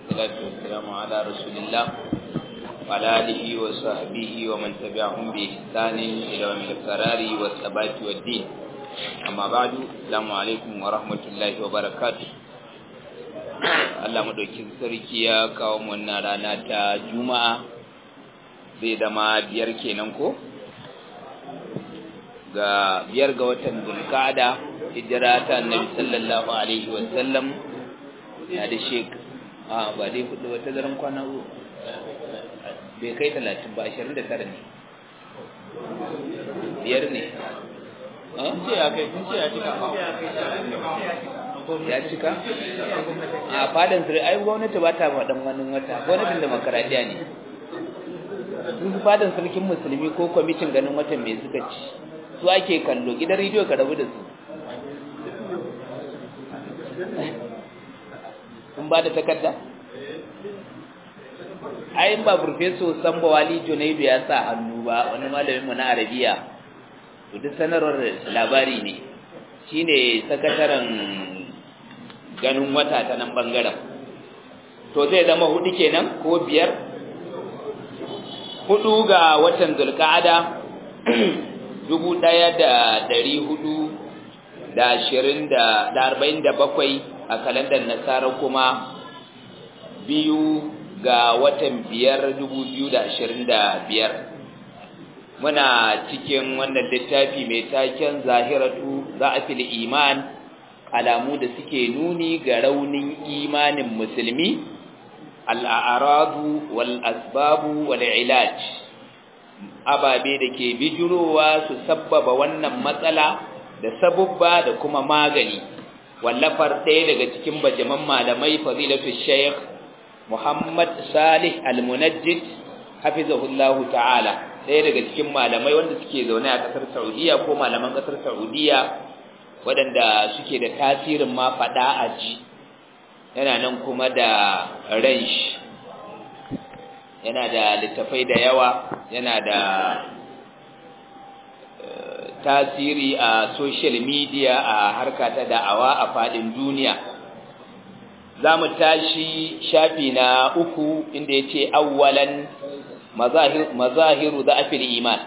والصلاة والسلام على رسول الله وعلى آله وصحبه ومن تبعهم بإحسان إلى يوم القرار والثبات والدين أما بعد السلام عليكم ورحمة الله وبركاته Allah madaukin sarki ya kawo mu wannan rana ta Juma'a zai zama biyar kenan ko ga biyar ga watan Zulqa'ada hijira ta Annabi sallallahu alaihi wa sallam na da shek a ba dai hudu wata daren kwana bai kai 30 ba 29 ne biyar ne kun ce ya kai kun ce ya cika ya cika a fadan sirri ai gwamnati ba ta faɗin wani wata gwamnatin demokaradiyya ne sun su fadan sarkin musulmi ko kwamitin ganin watan mai suka ci su ake kallo gidan rediyo ka rabu da su sun ba da takarda ai ba profeso samba wali junaidu ya sa hannu ba wani malaminmu na arabiya to duk sanarwar labari ne shine sakataren ganin wata ta nan bangaren to zai zama hudu kenan ko biyar hudu ga watan zulqa'ada dubu daya da dari hudu da ashirin da arba'in da bakwai a kalandar nasara kuma biyu ga watan biyar dubu biyu da ashirin da biyar muna cikin wannan littafi mai taken zahiratu za'afil iman alamu da suke nuni ga raunin imanin musulmi al'aradu wal asbabu wal ilaj ababe da ke bijirowa su sabbaba wannan matsala da sabubba da kuma magani wallafar ɗaya daga cikin bajaman malamai fadilatu shaykh Muhammad Salih Al-Munajjid hafizahullahu ta'ala ɗaya daga cikin malamai wanda suke zaune a ƙasar Saudiya ko malaman ƙasar Saudiya waɗanda suke da tasirin ma faɗa a ji yana nan kuma da ransh yana da littafai da yawa yana da tasiri a social media a harka ta da'awa a faɗin duniya za mu tashi shafi na uku inda ya ce awwalan mazahiru da afil iman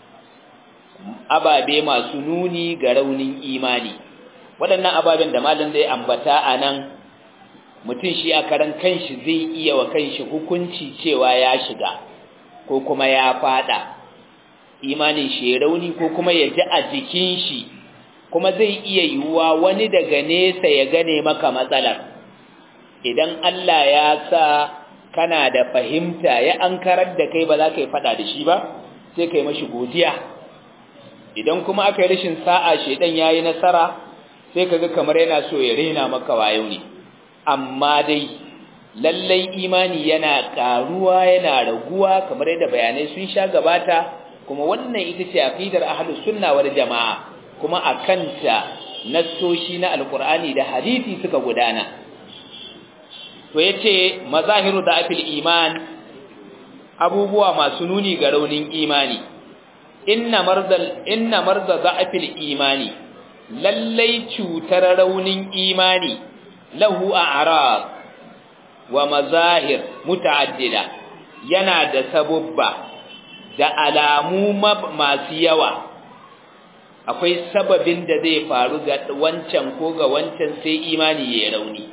ababe masu nuni ga raunin imani waɗannan ababen da malam zai ambata a nan mutum shi a karan kanshi zai iya wa kanshi hukunci cewa ya shiga ko kuma ya fada imanin shi ya rauni ko kuma ya ji a jikin shi kuma zai iya yiwuwa wani daga nesa ya gane maka matsalar idan Allah ya sa kana da fahimta ya ankarar da kai ba za ka yi fada da shi ba sai ka yi mashi godiya idan kuma aka yi rashin sa'a shedan yayi nasara sai kaga kamar yana so ya rena maka wayo ne amma dai lallai imani yana karuwa yana raguwa kamar yadda bayanai sun sha gabata kuma wannan ita ce aqidar ahlus sunna wal jamaa kuma akanta nassoshi na alqur'ani da hadisi suka gudana to yace mazahiru da afil iman abubuwa masu nuni ga raunin imani inna marzal inna marza da'fil imani lallai cutar raunin imani lahu a'rad wa mazahir muta'addida yana da sabubba da alamu masu yawa akwai sababin da zai faru ga wancan ko ga wancan sai imani ya rauni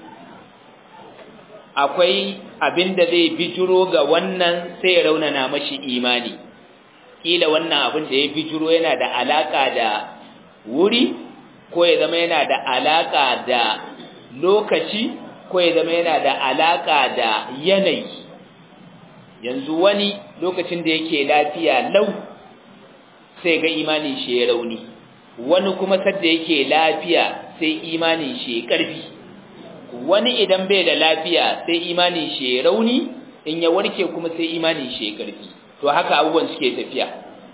akwai abin da zai bijiro ga wannan sai ya raunana mashi imani kila wannan abin da ya bijiro yana da alaka da wuri ko ya zama yana da alaka da lokaci ko ya zama yana da alaka da yanayi yanzu wani lokacin da yake lafiya lau sai ga imanin shi ya rauni wani kuma sadda yake lafiya sai imanin shi ya karfi wani idan bai da lafiya sai imanin shi ya rauni in ya warke kuma sai imanin shi ya karfi to haka abubuwan suke tafiya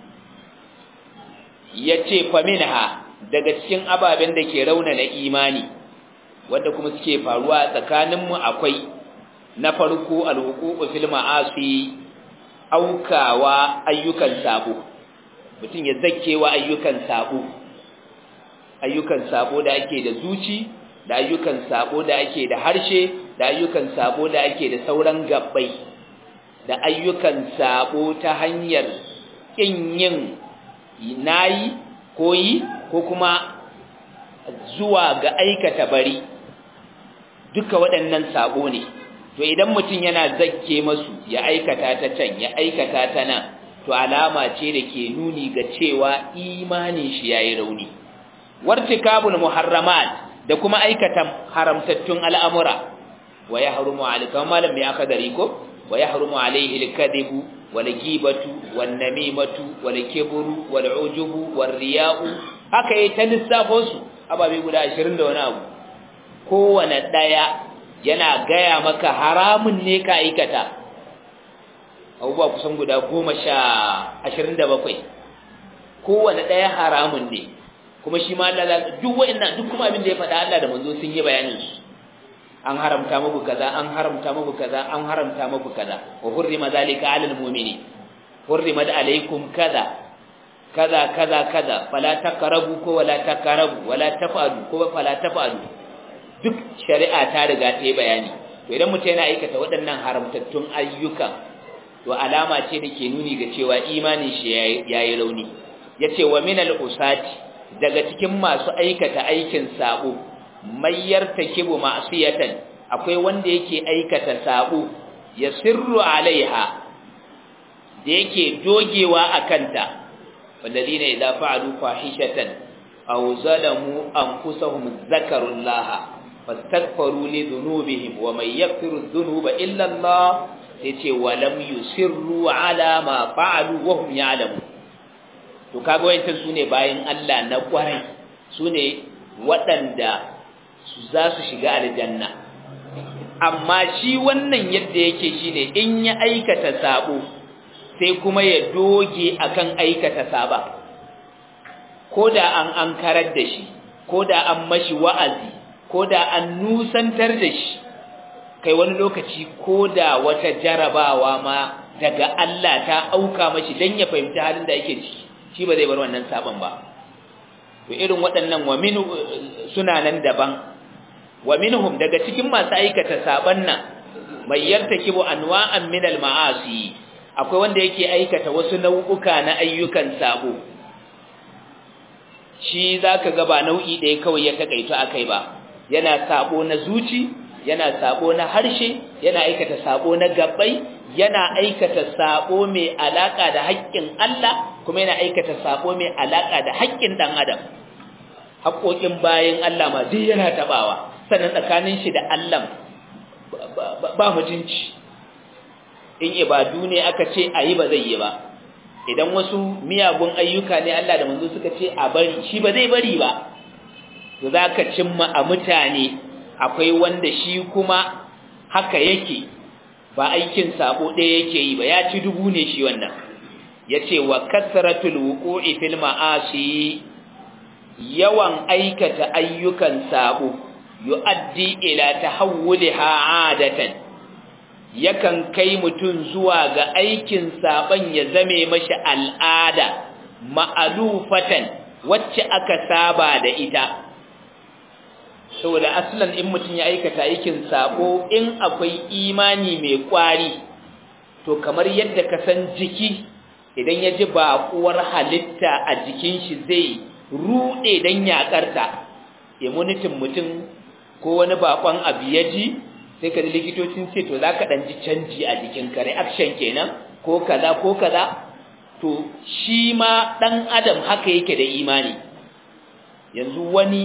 yace faminha daga cikin ababen da ke raunana imani wanda kuma suke faruwa tsakaninmu akwai na farko alhuququ fil ma'asi aukawa ayyukan sabo mutum ya zakkewa ayyukan sabo ayyukan sabo da ake da zuci da ayyukan sabo da ake da harshe da ayyukan sabo da ake da sauran gabbai da ayyukan sabo ta hanyar kin yin nayi ko yi ko kuma zuwa ga aikata bari duka waɗannan sabo ne to idan mutum yana zakke masu ya aikata ta can ya aikata ta nan to alama ce da ke nuni ga cewa imanin shi yayi rauni wartikabul muharramat da kuma aikata haramtattun al'amura wa yahrumu alika malam mai aka dari ko wa yahrumu alaihi alkadhibu wal ghibatu wan namimatu wal kibru wal ujubu war riya'u haka yayi ta lissafo su ababe guda 20 da wani abu kowane daya yana gaya maka haramun ne ka aikata abubuwa kusan guda goma sha ashirin da bakwai kowane ɗaya haramun ne kuma shi ma Allah duk wa'annan duk kuma abin da ya faɗa Allah da manzo sun yi bayanin su an haramta muku kaza an haramta muku kaza an haramta muku kaza wa hurrima zalika alal mu'mini hurrimat alaykum kaza kaza kaza kaza fala taqrabu ko wala taqrabu wala taf'alu ko fala taf'alu duk shari'a ta riga ta yi bayani to idan mutum yana aikata waɗannan haramtattun ayyuka to alama ce da ke nuni ga cewa imanin shi yayi rauni yace wa minal usati daga cikin masu aikata aikin sabo mayyar takibu ma'siyatan akwai wanda yake aikata sabo ya sirru alaiha da yake dogewa akanta walladina idza fa'alu fahishatan aw zalamu anfusahum zakarullaha fastaghfiru li dhunubihim wa man yaghfiru dhunuba illa Allah yace walam yusirru ala ma fa'alu wa hum ya'lamun to kaga wayancan sune bayin Allah na kwarai sune waɗanda su za su shiga aljanna amma shi wannan yadda yake shine in ya aikata sabo sai kuma ya doge akan aikata saba koda an ankarar da shi koda an mashi wa'azi koda an nusantar da shi kai wani lokaci koda wata jarabawa ma daga Allah ta auka mashi dan ya fahimci halin da yake ciki shi ba zai bar wannan saban ba to irin waɗannan wa min suna nan daban wa minhum daga cikin masu aikata saban nan mai yartakibu anwa'an min al-ma'asi akwai wanda yake aikata wasu nau'uka na ayyukan sabo shi zaka ga ba nau'i ɗaya kawai ya takaito akai ba yana sabo na zuci yana sabo na harshe yana aikata sabo na gabbai yana aikata sabo mai alaka da haƙƙin Allah kuma yana aikata sabo mai alaka da haƙƙin dan adam haƙoƙin bayin Allah ma duk yana tabawa sannan tsakanin shi da Allah ba mutunci in ibadu ne aka ce ayi ba zai yi ba idan wasu miyagun ayyuka ne Allah da manzo suka ce a bari shi ba zai bari ba to zaka cimma a mutane akwai wanda shi kuma haka yake ba aikin sabo ɗaya yake yi ba ya ci dubu ne shi wannan yace wa kasratul wuqu'i fil ma'asi yawan aikata ayyukan sabo yu'addi ila tahawwulha 'adatan yakan kai mutun zuwa ga aikin saban ya zame mashi al'ada ma'alufatan wacce aka saba da ita saboda aslan in mutun ya aikata aikin sabo in akwai imani mai kwari to kamar yadda ka san jiki idan ya ji baƙuwar halitta a jikin shi zai ruɗe don yaƙarta immunitin mutum ko wani baƙon abu ya ji sai ka ji likitocin ce to za ka ɗan ji canji a jikinka reaction kenan ko kaza ko kaza to shi ma ɗan adam haka yake da imani yanzu wani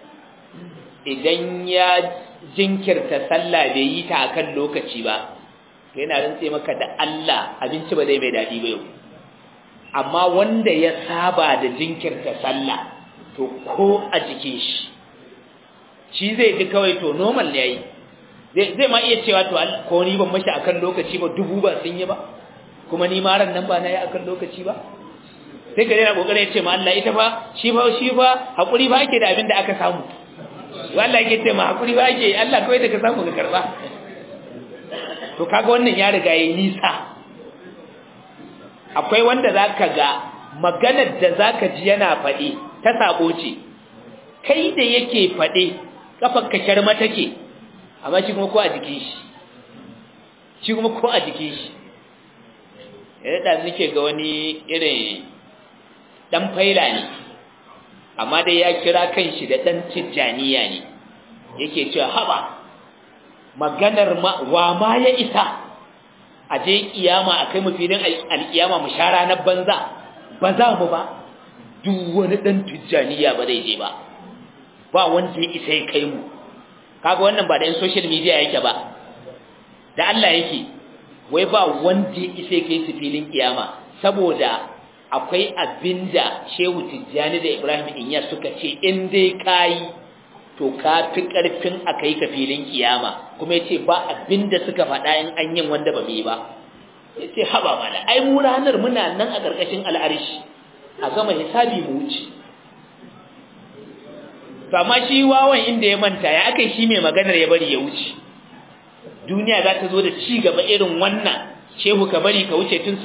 idan ya jinkirta sallah bai yi ta akan lokaci ba to yana rantse maka da Allah abinci ba zai mai daɗi ba yau amma wanda ya saba da jinkirta sallah to ko a jikin shi shi zai ji kawai to normal ne yayi zai zai ma iya cewa to ko ni ban mashi akan lokaci ba dubu ba sun yi ba kuma ni ma ran nan ba na yi akan lokaci ba sai ka yana kokarin ya ce ma Allah ita fa shi fa shi fa hakuri ba ake da abin da aka samu wallahi yake ce ma hakuri ba ake Allah kawai da ka samu ka karba to kaga wannan ya riga yayi nisa akwai wanda zaka ga maganar da zaka ji yana faɗi ta sabo ce kai da yake faɗe kafar ka sharma take amma shi kuma ko a jikin shi shi kuma ko a jikin shi yadda da nake ga wani irin dan faila ne amma dai ya kira kanshi da dan tijjaniya ne yake cewa haba maganar wa ma ya isa a je kiyama a kai mu filin alkiyama mu sha ranar banza ba za mu ba duk wani dan tijjaniya ba zai je ba ba wanda ya isa ya kai mu kaga wannan ba da yin social media yake ba da Allah yake wai ba wanda ya isa ya kai su filin kiyama saboda akwai abinda Shehu Tijjani da Ibrahim Inyas suka ce in dai kai to ka fi karfin a kai ka filin kiyama kuma yace ba abinda suka faɗa in an yin wanda ba mai ba yace haba mala ai mu ranar muna nan a ƙarƙashin al'arshi a gama hisabi mu wuce to amma shi wawan inda ya manta ya akai shi mai maganar ya bari ya wuce duniya za ta zo da ci gaba irin wannan shehu ka bari ka wuce tun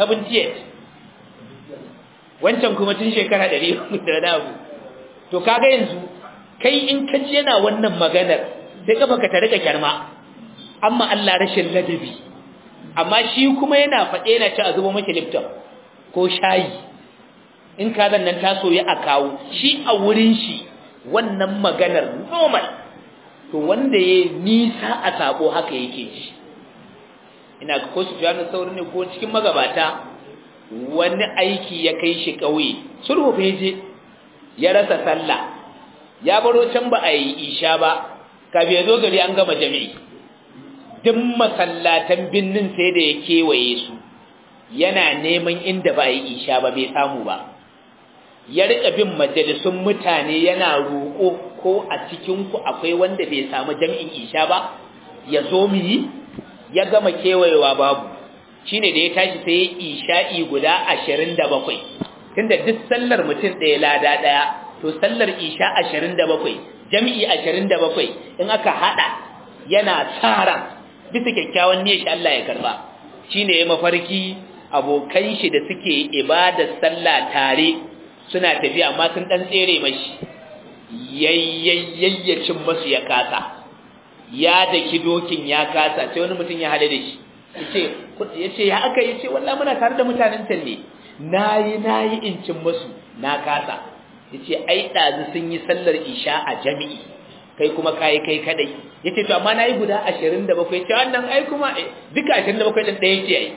78 wancan kuma tun shekara 100 da dabu to kaga yanzu kai in ka ji yana wannan maganar sai kafa ka ta rika kyarma amma Allah rashin ladabi amma shi kuma yana faɗe na ci a zuba maki lifton ko shayi in ka nan ta soyi a kawo shi a wurin shi wannan maganar normal to wanda ya nisa a sabo haka yake ji ina ko su fiye saurin ne ko cikin magabata wani aiki ya kai shi ƙauye sulhu fa je ya rasa sallah ya baro can ba a yi isha ba kafin ya zo gari an gama jami'i duk masallatan binnin sai da ya kewaye su yana neman inda ba a yi isha ba bai samu ba ya rika bin majalisun mutane yana roƙo ko a cikinku akwai wanda bai samu jami'in isha ba ya zo mu yi ya gama kewayewa babu shine da ya tashi sai ya isha'i guda ashirin da bakwai tunda duk sallar mutum ɗaya lada ɗaya to sallar isha ashirin da bakwai jami'i ashirin da bakwai in aka haɗa yana tsara bisa kyakkyawan niyyar shi Allah ya karba shine ya mafarki abokan shi da suke ibadar sallah tare suna tafiya amma sun dan tsere mashi yayyayyacin masu ya kasa ya daki dokin ya kasa sai wani mutum ya hade da shi yace yace ya aka yace wallahi muna tare da mutanen can ne nayi nayi incin masu na kasa yace ai dazu sun yi sallar isha a jami'i kai kuma kai kai kadai yace to amma nayi guda 27 yace wannan ai kuma duka 27 din ɗaya ce ai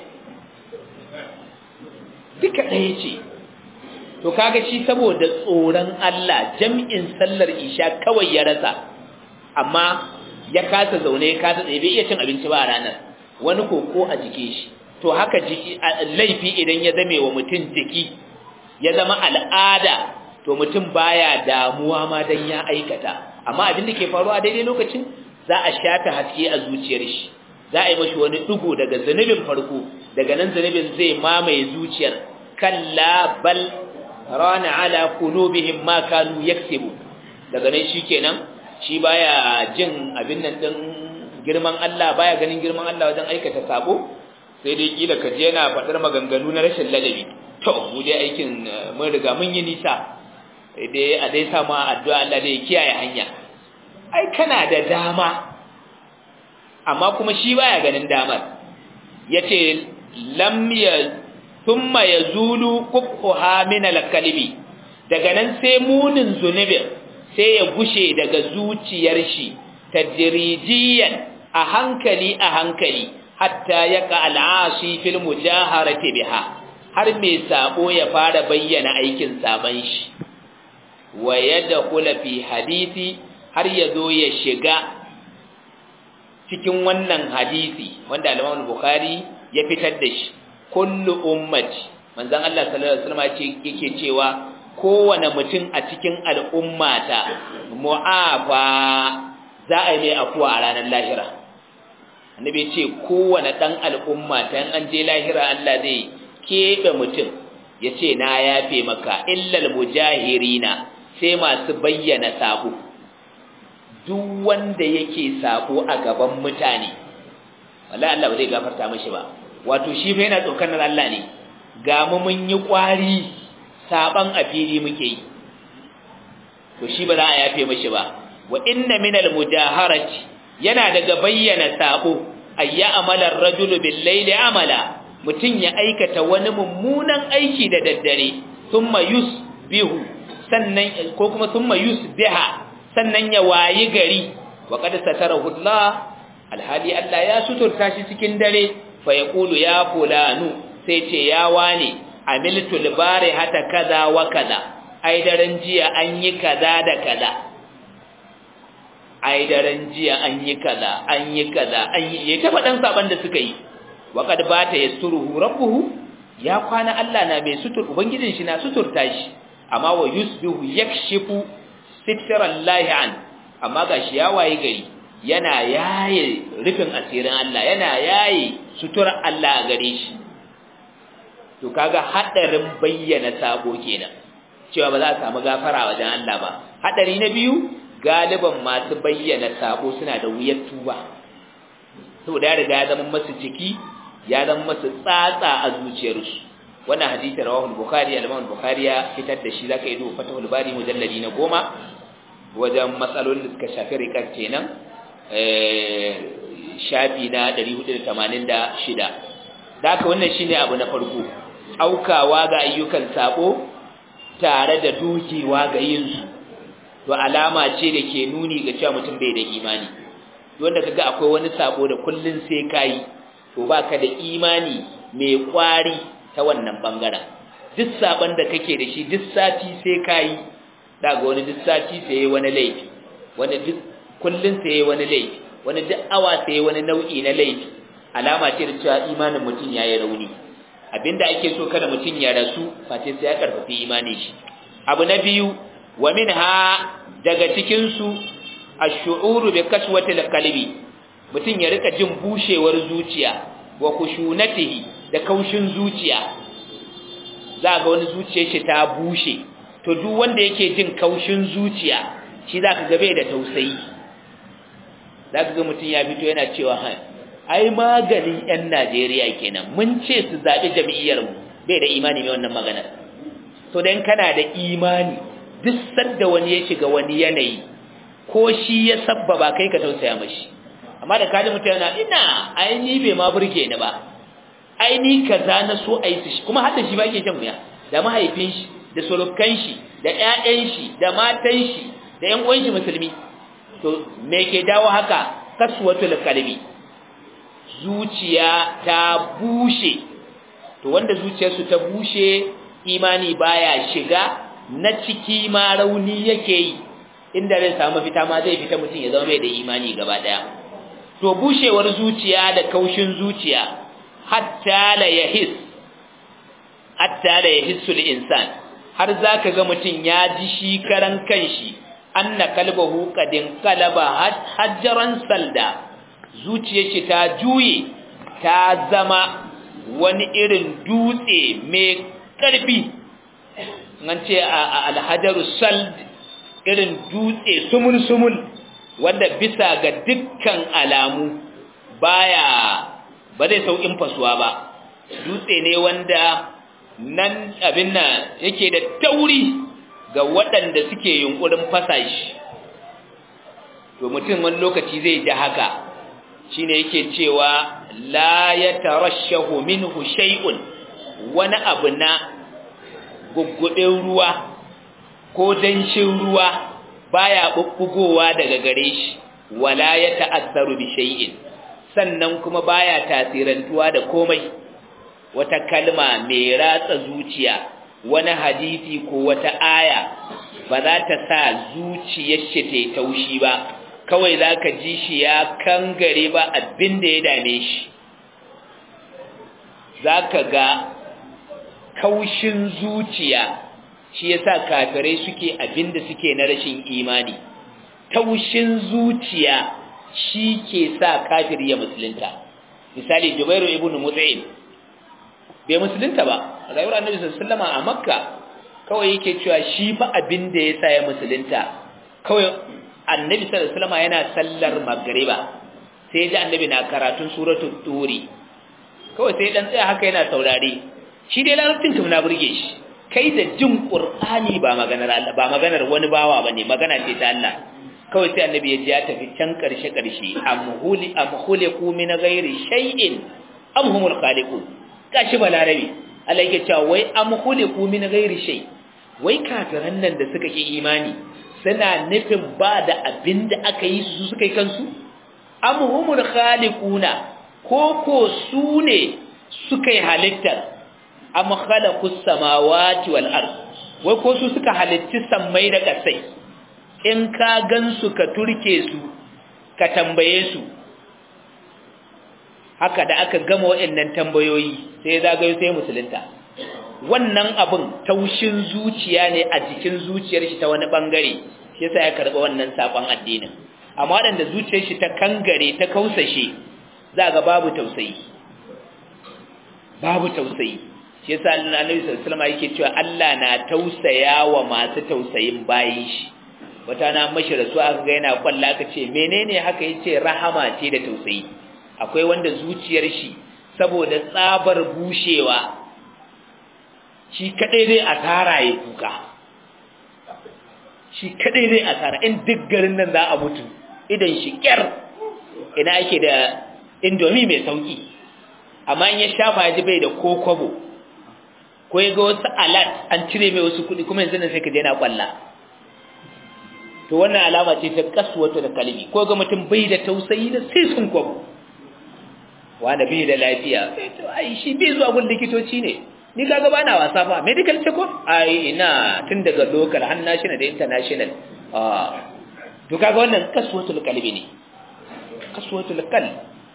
duka ɗaya ce to kaga shi saboda tsoron Allah jami'in sallar isha kawai ya rasa amma ya kasa zaune ya kasa tsaye bai iya cin abinci ba a ranar wani koko a jike shi to haka jiki laifi idan ya zame wa mutum jiki ya zama al'ada to mutum baya damuwa ma dan ya aikata amma abin da ke faruwa daidai lokacin za a shafe haske a zuciyar shi za a yi mashi wani dugo daga zanubin farko daga nan zanubin zai mamaye zuciyar kalla bal rana ala qulubihim ma kanu yaksubu daga nan shikenan shi baya jin abin nan din girman Allah baya ganin girman Allah wajen aikata sabo sai dai kila kaje yana fadar maganganu na rashin ladabi to mu dai aikin mun riga mun yi nisa dai a dai sa ma addu'a Allah dai kiyaye hanya ai kana da dama amma kuma shi baya ganin damar yace lam ya thumma yazulu qubha min al-kalbi daga nan sai munin zunubin sai ya gushe daga zuciyar shi tadrijiyan a hankali a hankali hatta yaqa al-asi fil mujaharati biha har mai sabo ya fara bayyana aikin saban shi wa yadkhula fi hadisi har yazo ya shiga cikin wannan hadisi wanda al-Imam Bukhari ya fitar da shi kullu ummati manzon Allah sallallahu alaihi wasallam ce yake cewa kowane mutum a cikin al'ummata mu'afa za a yi mai afuwa a ranar lahira annabi ce kowane dan al'ummata in an je lahira Allah zai kebe mutum yace na yafe maka illal mujahirina sai masu bayyana sabo duk wanda yake sabo a gaban mutane wallahi Allah ba zai gafarta mishi ba wato shi fa yana tsokanar Allah ne ga mu mun yi kwari saban a fili muke yi to shi ba za a yafe mishi ba wa inna minal mujaharati yana daga bayyana sabo ayya amala ar-rajulu bil-layli amala mutun ya aikata wani mummunan aiki da daddare thumma yusbihu sannan ko kuma thumma yusbiha sannan ya wayi gari wa qad satarahu Allah alhali Allah ya suturta shi cikin dare fa yaqulu ya fulanu sai ce ya wane amiltu libari hata kaza wa kaza ai daren jiya an yi kaza da kaza ai daren jiya an yi kaza an yi kaza an yi ya ta faɗan saban da suka yi wa qad bata yasturuhu rabbuhu ya kwana Allah na mai sutur ubangijin shi na suturta shi amma wa yusbihu yakshifu sitrallahi an amma gashi ya waye gari yana yaye rufin asirin Allah yana yaye sutura Allah a gare shi to kaga hadarin bayyana sabo kenan cewa ba za a samu gafara wajen Allah ba hadari na biyu galiban masu bayyana sabo suna da wuyar tuba saboda ya riga ya zama masu ciki ya zama masu tsatsa a zuciyarsu wannan hadisi rawahu al-bukhari al-imam al-bukhari ya fitar da shi zaka yi duba fatahul bari mujalladi na goma wajen matsalolin da suka shafi rikar kenan shafi na 486 da haka wannan shine abu na farko aukawa ga ayyukan sabo tare da dukewa ga yin su to alama ce da ke nuni ga cewa mutum bai da imani wanda kaga akwai wani sabo da kullun sai kai to baka da imani mai kwari ta wannan bangaren duk saban da kake da shi duk sati sai kai daga wani duk sati sai wani laifi wani duk kullun sai wani laifi wani duk awa sai wani nau'i na laifi alama ce da cewa imanin mutum yayi rauni abinda ake so kada mutum ya rasu face sai ya karfafi imanin shi abu na biyu wa minha daga cikin su ash-shu'uru bi kaswatil qalbi mutum ya rika jin bushewar zuciya wa kushunatihi da kaushin zuciya za ga wani zuciyar shi ta bushe to duk wanda yake jin kaushin zuciya shi zaka ga bai da tausayi zaka ga mutum ya fito yana cewa ha ai maganin yan Najeriya kenan mun ce su zabi jami'iyar mu bai da imani mai wannan magana to dan kana da imani duk sadda wani ya shiga wani yanayi ko shi ya sabbaba kai ka tausaya mashi amma da kaji mutum yana ina ai ni bai ma burge ni ba ai ni kaza na so ai su kuma har da shi ba yake shan wuya da mahaifin shi da surukan shi da ƴaƴan shi da matan shi da ƴan uwan shi musulmi to me ke dawo haka kaswatul qalbi zuciya ta bushe to wanda zuciyarsu ta bushe imani baya shiga na ciki ma rauni yake yi inda zai samu fita ma zai fita mutum ya zama mai da imani gaba daya to bushewar zuciya da kaushin zuciya hatta la yahis hatta la yahissu insan har zaka ga mutum ya ji shi karan kanshi anna kalbahu qadin qalaba hajjaran salda zuciyar shi ta juye ta zama wani irin dutse mai karfi an ce alhajaru sald irin dutse sumul-sumul wanda bisa ga dukkan alamu baya ba zai saukin fasuwa ba dutse ne wanda nan abin nan yake da tauri ga waɗanda suke yunkurin fasa shi to mutum wani lokaci zai ji haka shine yake cewa la yatarashahu minhu shay'un wani abu na guggudin ruwa ko danshin ruwa baya bubbugowa daga gare shi wala ya ta'assaru bi shay'in sannan kuma baya tasirantuwa da komai wata kalma mai ratsa zuciya wani hadisi ko wata aya ba za ta sa zuciyar shi ta taushi ba kawai zaka ji shi ya kangare ba abin da ya dame shi zaka ga kaushin zuciya shi yasa kafirai suke abinda suke na rashin imani taushin zuciya shi ke sa kafiri ya musulunta misali Jubairu ibn Mut'im bai musulunta ba rayuwar Annabi sallallahu alaihi wasallam a Makka kawai yake cewa shi fa abinda yasa ya musulunta kawai Annabi sallallahu alaihi wasallam yana sallar magriba sai ji Annabi na karatun suratul turi kawai sai dan tsaya haka yana saurare shi dai larabcin kuma na burge shi kai da jin qur'ani ba maganar Allah ba maganar wani bawa bane magana ce ta Allah kawai sai annabi ya ji ya tafi can karshe karshe amhuli amhuliku min ghairi shay'in am humul khaliqun gashi balarabi Allah yake cewa wai amhuliku min ghairi shay wai kafiran nan da suka ki imani suna nufin ba da abinda aka yi su suka yi kansu am humul khaliquna ko ko su ne suka yi halittar am khalaqus samawati wal ard wai ko su suka halitti sammai da kasai in ka gansu ka turke su ka tambaye su haka da aka gama waɗannan tambayoyi sai zagayo sai musulunta wannan abin taushin zuciya ne a jikin zuciyar shi ta wani bangare shi yasa ya karɓi wannan sakon addinin amma waɗanda zuciyar shi ta kangare ta kausashe za ga babu tausayi babu tausayi shi yasa Annabi sallallahu alaihi wasallam yake cewa Allah na tausaya wa masu tausayin bayin shi wata na mashi rasu aka ga yana kwalla aka ce menene haka yace rahama ce da tausayi akwai wanda zuciyar shi saboda tsabar bushewa shi kadai zai asara ya kuka shi kadai zai asara in duk garin nan za a mutu idan shi kyar ina ake da indomi mai sauki amma in ya shafa ya ji bai da kokobo ko ya ga wasu alat an cire mai wasu kuɗi kuma yanzu nan sai ka je na kwalla to wannan alama ce ta kasuwata da kalbi ko ga mutum bai da tausayi da sai sun kwabo wanda bai da lafiya sai to ai shi bai zuwa gun likitoci ne ni kaga bana wasa fa medical check up ai ina tun daga local har national da international ah to kaga wannan kasuwatul kalbi ne kasuwatul qalb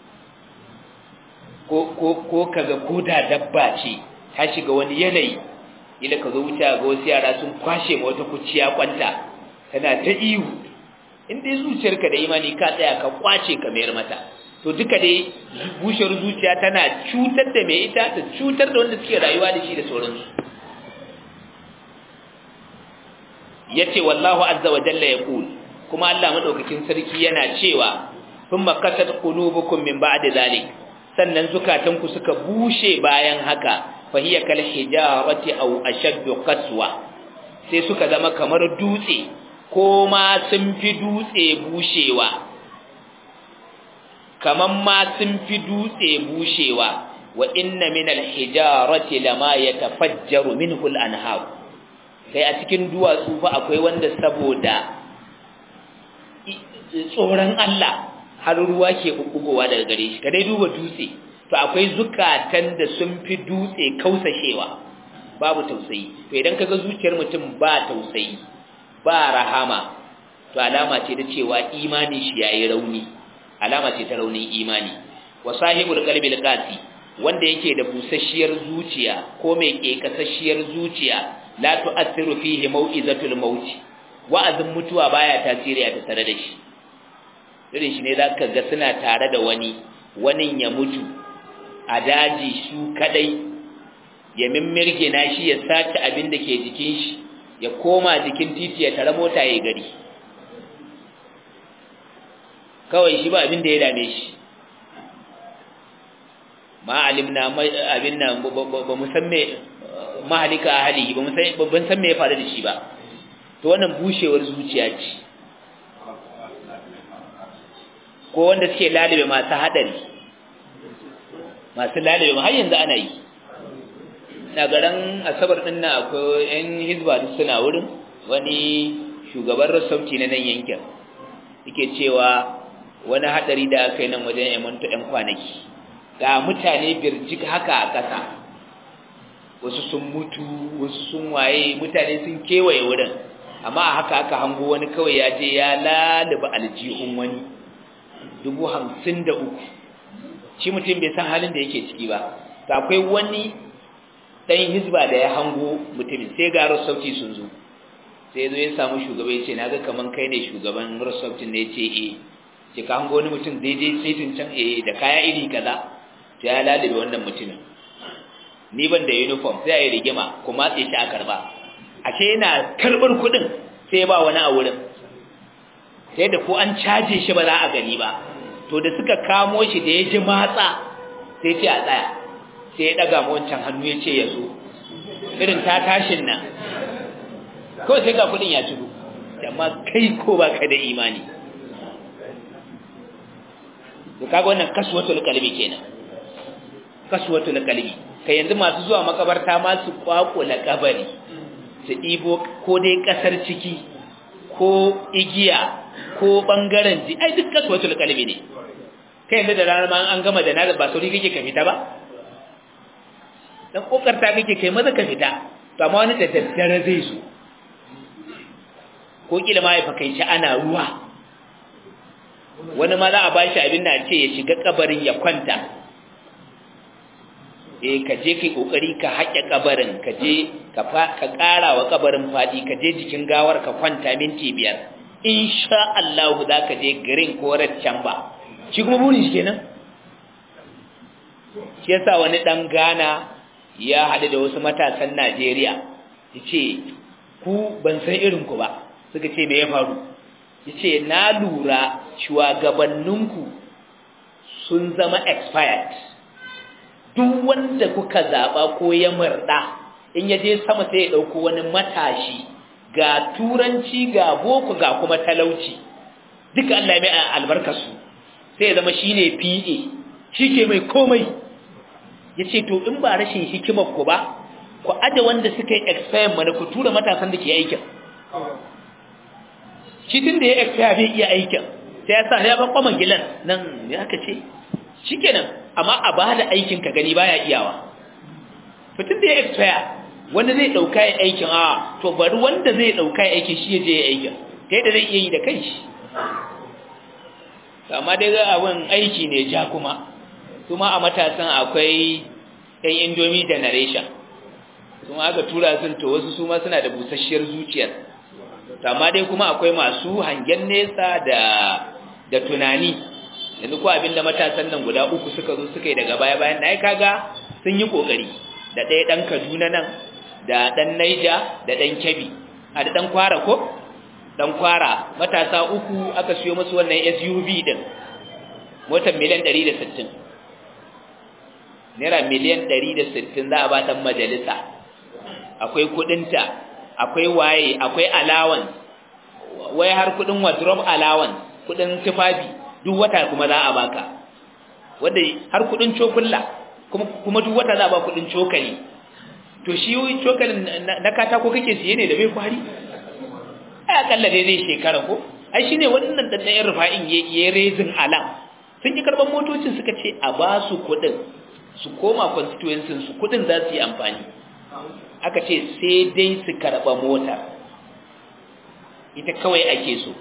ko ko ko kaga koda dabba ce ta shiga wani yanayi ila ka zo wuce ga wasu yara sun kwashe ma wata kuciya kwanta tana ta ihu in dai zuciyarka da imani ka tsaya ka kwace ka mayar mata to duka dai bushewar zuciya tana cutar da mai ita ta cutar da wanda suke rayuwa da shi da sauransu yace wallahu azza wa jalla yaqul kuma Allah madaukakin sarki yana cewa thumma kasat qulubukum min ba'di zalik sannan zukatanku suka bushe bayan haka fahiya kal hijarati aw ashaddu qaswa sai suka zama kamar dutse ko ma sun fi dutse bushewa kaman ma sun fi dutse bushewa wa inna min al-hijarati lama yatafajjaru minhu al-anhar kai a cikin duwatsu fa akwai wanda saboda tsoron Allah har ruwa ke bubbugowa daga gare shi ka dai duba dutse to akwai zukatan da sun fi dutse kausashewa babu tausayi to idan kaga zuciyar mutum ba tausayi ba rahama to alama ce da cewa imani shi yayi rauni alama ce ta raunin imani wa sahibul qalbi alqasi wanda yake da busasshiyar zuciya ko mai kekasasshiyar zuciya la tu'athiru fihi mau'izatul maut wa'azin mutuwa baya tasiri a tare da shi irin shi ne zaka ga suna tare da wani wani ya mutu a daji su kadai ya mimmirge na shi ya sace abin da ke jikin shi ya koma jikin titi ya tare mota ya gari kawai shi ba abin da ya dame shi ma alimna abin nan ba mu san me mahalika ahli ba mu san ban san me ya faru da shi ba to wannan bushewar zuciya ce ko wanda suke lalibe masu hadari masu lalibe har yanzu ana yi na garan asabar din na akwai yan hizba duk suna wurin wani shugaban rasauci na nan yankin yake cewa wani hadari da aka yi nan wajen yamanto yan kwanaki ga mutane birjik haka a ƙasa wasu sun mutu wasu sun waye mutane sun kewaye wurin amma a haka aka hango wani kawai ya je ya lalaba aljihun wani dubu hamsin da uku shi mutum bai san halin da yake ciki ba ta akwai wani ɗan hizba da ya hango mutumin sai ga rasauci sun zo sai zo ya samu shugaba ya ce na ga kaman kai ne shugaban rasaucin da ya ce e ce ka hango wani mutum daidai saitin can e da kaya iri kaza to ya lalabe wannan mutumin ni ban da uniform sai a yi rigima kuma tsaye shi a karba ashe yana karɓar kuɗin sai ba wani a wurin sai da ko an caje shi ba za a gani ba to da suka kamo shi da ya ji matsa sai ce a tsaya sai ya daga wancan hannu ya ce ya zo irin ta tashin nan kawai sai ga kudin ya cigo amma kai ko baka da imani to kaga wannan kaswatul qalbi kenan kaswatul qalbi kai yanzu masu zuwa makabarta ma su kwakula kabari su ɗibo ko dai ƙasar ciki ko igiya ko ɓangaren ji ai duk kaswatul qalbi ne kai yanzu da ranar ma an gama da nazar ba sauri kake ka fita ba dan kokarta kake kai maza ka fita to amma wani da daddare zai zo ko kila ma ya fakaici ana ruwa wani ma za a bashi abin da ce ya shiga kabarin ya kwanta eh ka je kai kokari ka haƙe kabarin ka je ka ka ƙara wa kabarin fadi ka je jikin gawar ka kwanta minti biyar insha Allah za ka je garin ko can ba shi kuma burin shi kenan shi yasa wani dan Ghana ya haɗu da wasu matasan Najeriya yace ku ban san irin ku ba suka ce me ya faru yace na lura shugabanninku sun zama expired duk wanda kuka zaba ko ya murda in yaje sama sai ya dauko wani matashi ga turanci ga boko ga kuma talauci duka Allah ya mai albarkarsu sai ya zama shine PA shike mai komai yace to in ba rashin hikimar ku ba ku aje wanda suka yi expire mana ku tura matasan da ke aikin shi tun da ya expire bai iya aikin sai ya sa ya ban kwaman gilan nan ya aka ce shikenan amma a ba da aikin ka gani baya iyawa to tun da ya expire wanda zai dauka ya aikin a to bari wanda zai dauka ya aikin shi ya je ya aikin ta yadda zai iya yi da kanshi amma dai ga abin aiki ne ja kuma kuma a matasan akwai yan indomie generation kuma aka tura sun to wasu su ma suna da busasshiyar zuciyar amma dai kuma akwai masu hangen nesa da da tunani yanzu ko abinda matasan nan guda uku suka zo suka yi daga baya bayan ai kaga sun yi kokari da ɗaya ɗan Kaduna nan da ɗan Naija da ɗan Kebbi a da ɗan Kwara ko ɗan Kwara matasa uku aka siyo musu wannan SUV din motar miliyan 160 naira miliyan 160 za a ba ta majalisa akwai kudinta akwai waye akwai allowance wai har kudin wardrobe allowance kudin tufafi duk wata kuma za a baka wanda har kudin cokulla kuma kuma duk wata za a ba kudin cokali to shi cokalin na katako kake siye ne da bai kwari ai akalla dai zai shekara ko ai shine wannan daddayen rufa'in yayi raising alam sun yi karban motocin suka ce a ba su kudin su koma constituency su kudin za su yi amfani aka ce sai dai su karba mota ita kawai ake so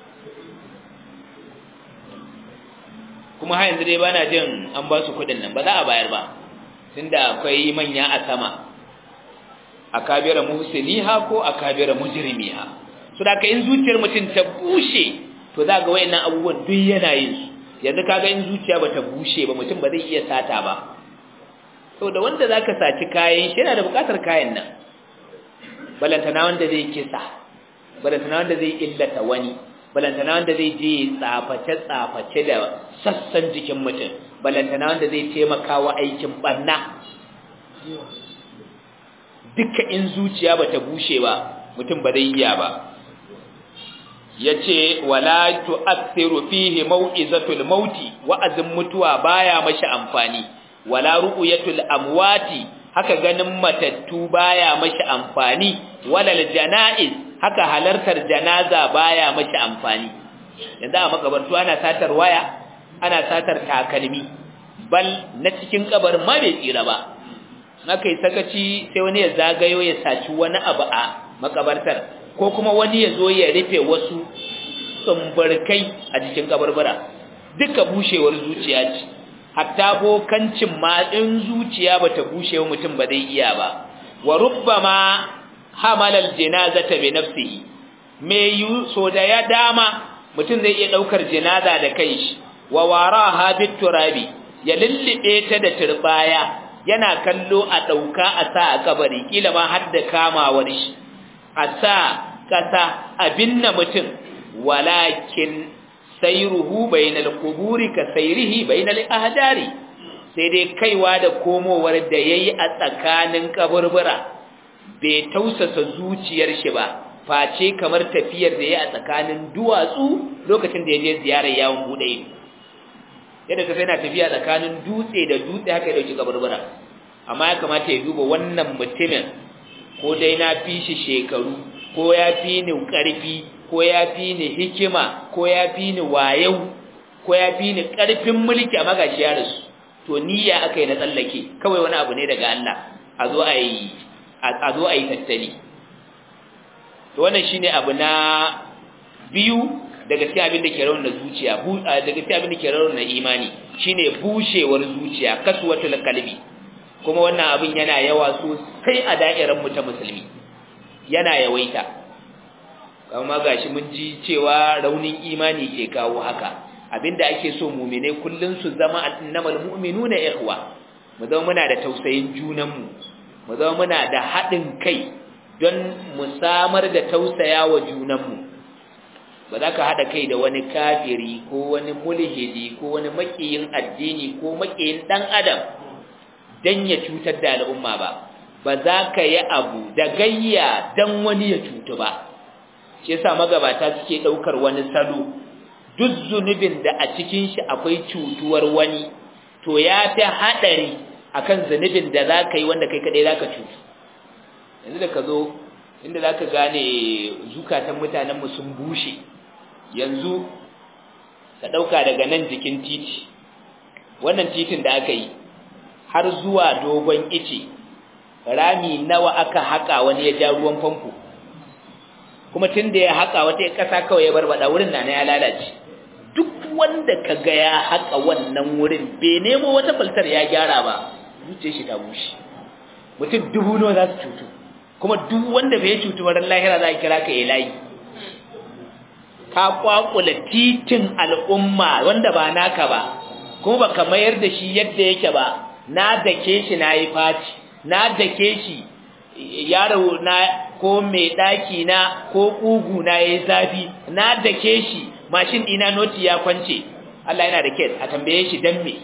kuma har yanzu dai bana jin an ba su kudin nan ba za a bayar ba tunda akwai manya a sama akabira muhsiniha ko akabira mujrimiha so da ka in zuciyar mutum ta bushe to za ga wayannan abubuwan duk yana yin su yanzu kaga in zuciya bata bushe ba mutum ba zai iya sata ba saboda wanda zaka saci kayan shi yana da bukatar kayan nan balantana wanda zai kisa balantana wanda zai illata wani balantana wanda zai je tsaface tsaface da sassan jikin mutum balantana wanda zai taimaka wa aikin barna duka in zuciya bata bushe ba mutum ba zai iya ba yace wala tu'athiru fihi mau'izatul mauti wa'azin mutuwa baya mashi amfani wala ru'yatul amwati haka ganin matattu baya mashi amfani wala janaiz haka halartar janaza baya mashi amfani yanzu a makabartu ana satar waya ana satar takalmi bal na cikin kabarin ma bai tsira ba haka yi sakaci sai wani ya zagayo ya saci wani abu a makabartar ko kuma wani ya zo ya rufe wasu tsumbarkai a cikin kabarbara duka bushewar zuciya ce hatta bokancin ma in zuciya bata bushe wa mutum ba zai iya ba wa rubbama hamalal janazata bi nafsihi me yu so da ya dama mutum zai iya daukar janaza da kanshi wa waraha bit turabi ya lillibe ta da turbaya yana kallo a dauka a sa a kabari kila ma har da kamawar shi a sa kasa abinna mutum walakin sayruhu bainal quburi ka sayrihi bainal ahdari sai dai kaiwa da komowar da yayi a tsakanin kaburbura bai tausasa zuciyar shi ba face kamar tafiyar da ya a tsakanin duwatsu lokacin da ya je ziyarar yawon bude ido yadda ka sai na tafiya tsakanin dutse da dutse haka ya dauki kaburbura amma ya kamata ya duba wannan mutumin ko dai na fi shi shekaru ko ya fi ni ƙarfi ko ya fi ni hikima ko ya fi ni wayau ko ya fi ni ƙarfin mulki a magashi ya rasu to niyya aka yi na tsallake kawai wani abu ne daga Allah a zo a yi a zo a yi tattali to wannan shine abu na biyu daga cikin abin da ke rauna zuciya daga cikin abin da ke rauna imani shine bushewar zuciya kaswatul qalbi kuma wannan abin yana yawa sosai a da'irar mu ta musulmi yana yawaita amma gashi mun ji cewa raunin imani ke kawo haka abinda ake so mu'minai kullun su zama annamal mu'minuna ikhwa mu zama muna da tausayin junanmu mu zama muna da haɗin kai don mu samar da tausayawa junanmu ba za ka haɗa kai da wani kafiri ko wani mulhidi ko wani makiyin addini ko makiyin ɗan adam don ya cutar da al'umma ba ba za ka yi abu da gayya don wani ya cutu ba shi yasa magabata suke ɗaukar wani salo duk zunubin da a cikin shi akwai cutuwar wani to ya fi haɗari akan zunubin da za ka yi wanda kai kaɗai za ka cutu yanzu da ka zo inda za ka gane zukatan mutanenmu sun bushe yanzu ka ɗauka daga nan jikin titi wannan titin da aka yi har zuwa dogon ice rami nawa aka haƙa wani ya ja ruwan famfo kuma tun da ya haƙa wata ƙasa kawai ya barbada wurin na ya lalace duk wanda ka ga ya haƙa wannan wurin bai nemo wata faltar ya gyara ba zuciyar shi ta bushe mutum dubu nawa za su cutu kuma duk wanda bai cutu ba ran lahira za a kira ka ya layi ka kwakula titin al'umma wanda ba naka ba kuma baka mayar da shi yadda yake ba na dake shi na yi faci na dake shi yaro na ko mai daki na ko kugu na yayi zafi na dake shi mashin dina noti ya kwance Allah yana da kes a tambaye shi dan me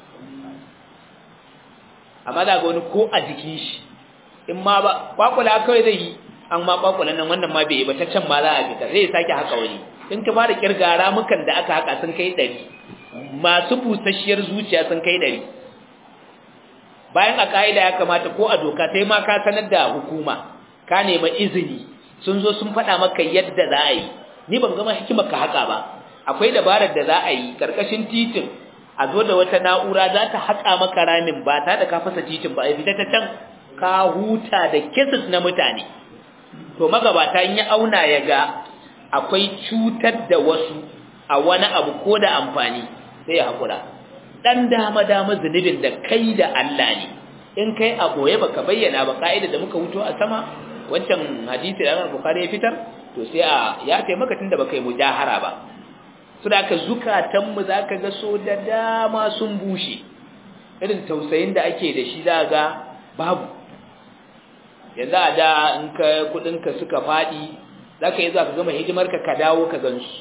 amma za ga wani ko a jikin shi in ma ba kwakula kawai zai yi an ma kwakulan nan wannan ma bai yi ba ta can ma za a fita zai sake haka wani in ka fara kirga ramukan da aka haka sun kai ɗari masu busasshiyar zuciya sun kai ɗari bayan a ka'ida ya kamata ko a doka sai ma ka sanar da hukuma ka nema izini sun zo sun faɗa maka yadda za a yi ni ban gama hikimar ka haka ba akwai dabarar da za a yi karkashin titin a zo da wata na'ura za ta haƙa maka ramin ba ta da ka fasa titin ba a fita ta can ka huta da cases na mutane to magabata in ya auna ya ga akwai cutar da wasu a wani abu ko da amfani sai ya haƙura ɗan dama-dama zunubin da kai da Allah ne in kai a ɓoye baka bayyana ba ka'ida da muka wuto a sama wancan hadisi da Imam Bukhari ya fitar to sai a ya kai maka tunda baka yi mujahara ba su da ka zukatan mu zaka ga so da dama sun bushe irin tausayin da ake da shi za ga babu yanzu a da in ka kudin ka suka fadi zaka yi za ka gama hidimar ka ka dawo ka gansu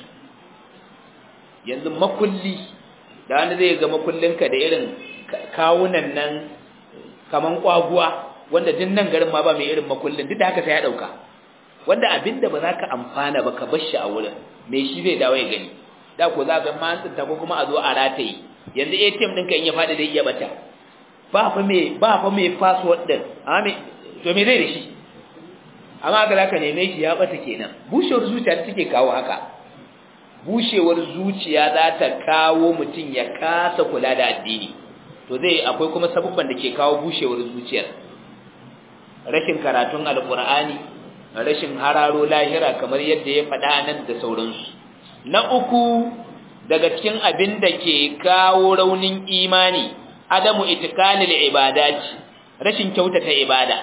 yanzu makulli da wanda zai ga makullinka da irin kawunan nan kaman kwaguwa wanda din nan garin ma ba mai irin makullin duk da haka sai ya dauka wanda abinda ba za ka amfana ba ka bar shi a wurin me shi zai dawo ya gani da ko za ga ma an tsinta ko kuma a zo a rataye yanzu ATM ɗinka in ya faɗi zai iya bata ba fa me ba fa me password din amma me to me zai da shi amma ga zaka neme shi ya bata kenan bushewar zuciya take kawo haka bushewar zuciya za ta kawo mutum ya kasa kula da addini to zai akwai kuma sabubban da ke kawo bushewar zuciyar rashin karatun alkur'ani rashin hararo lahira kamar yadda ya faɗa nan da sauransu na uku daga cikin abin da ke kawo raunin imani adamu itikanil ibadati rashin kyautata ibada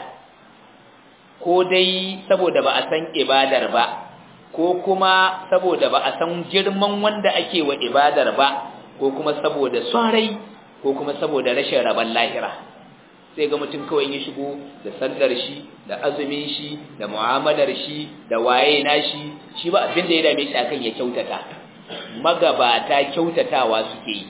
ko dai saboda ba a san ibadar ba ko kuma saboda ba a san girman wanda ake wa ibadar ba ko kuma saboda son rai ko kuma saboda rashin rabon lahira sai ga mutum kawai ya shigo da sallar shi da azumin shi da mu'amalar shi da waye na shi shi ba abin da ya dame shi akan ya kyautata magabata kyautatawa suke yi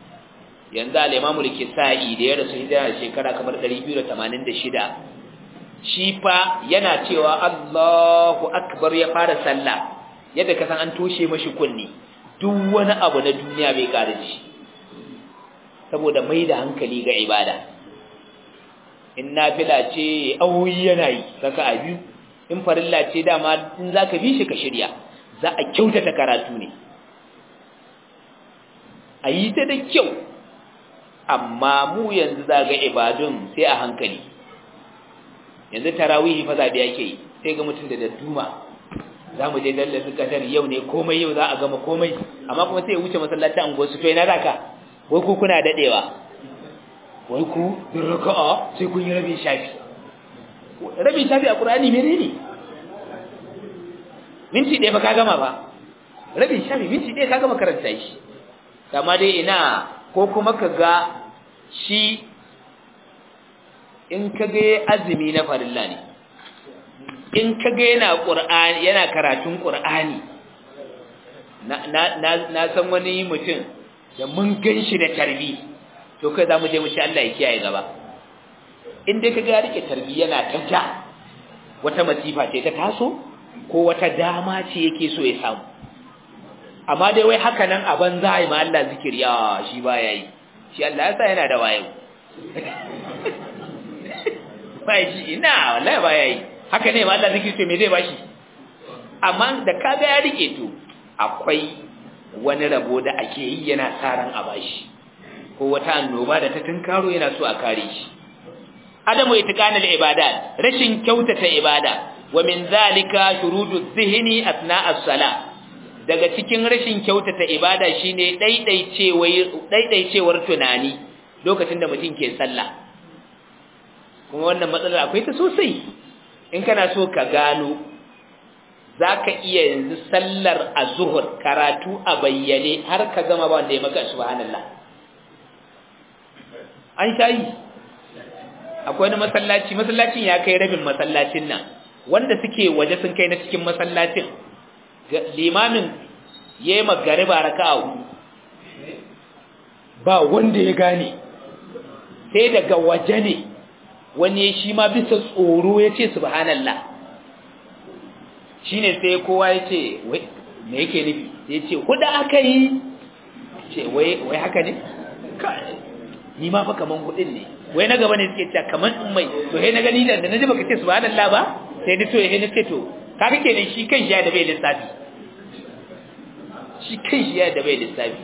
yanzu al-Imam al-Kisa'i da ya rasu hijira shekara kamar 286 shi fa yana cewa Allahu akbar ya fara sallah yadda ka san an toshe mashi kunni duk wani abu na duniya bai ƙara shi saboda mai da hankali ga ibada in nafila ce awoyi yana yi kaka a biyu in farilla ce dama in za ka bi shi ka shirya za a kyautata karatu ne a yi ta da kyau amma mu yanzu za ga ibadun sai a hankali yanzu tarawihi fa zaɓe ake yi sai ga mutum da dadduma za mu je dallar su kadar yau ne komai yau za a gama komai amma kuma sai ya wuce masallacin anguwar su to ina zaka wai ku kuna dadewa wai ku bin raka'a sai kun yi rabin shafi rabin shafi a qur'ani menene minti ɗaya ba ka gama ba rabin shafi minti ɗaya ka gama karanta shi amma dai ina ko kuma ka ga shi in ka ga azumi na farilla ne in ka ga yana qur'ani yana karatun qur'ani na na na san wani mutum da mun ganshi da tarbi to kai zamu je mu ci Allah ya kiyaye gaba in dai ka ga ya rike tarbi yana ta ja wata masifa ce ta taso ko wata dama ce yake so ya samu amma dai wai haka nan a banza yi ma Allah zikiri ya shi baya yi shi Allah ya sa yana da wayo ba shi ina wallahi baya yi haka ne ma Allah zikiri to me zai bashi amma da kaga ya rike to akwai wani rabo da ake yi yana tsaran a bashi ko wata annoba da ta tunkaro yana so a kare shi adamu itiqanul ibadat rashin kyautata ibada wa min zalika shurudu dhihni asna as-salah daga cikin rashin kyautata ibada shine daidaicewar daidaicewar tunani lokacin da mutum ke sallah kuma wannan matsalar akwai ta sosai in kana so ka gano zaka iya yanzu sallar azhur karatu a bayyane har ka gama ba wanda ya maka subhanallah an shayi akwai wani masallaci masallacin ya kai rabin masallacin nan wanda suke waje sun kai na cikin masallacin limamin ya yi magariba raka a hudu ba wanda ya gane sai daga waje ne wani shi ma bisa tsoro ya ce subhanallah shi ne sai kowa ya ce me yake nufi ya ce hudu aka yi ce wai haka ne ni ma fa kaman hudun ne wai na gaba ne suke cewa kaman in mai to sai na gani da na ji baka ce subhanallah ba sai ni to sai na ce to kaga kenan shi kan shi ya da bai lissafi shi kan shi ya da bai lissafi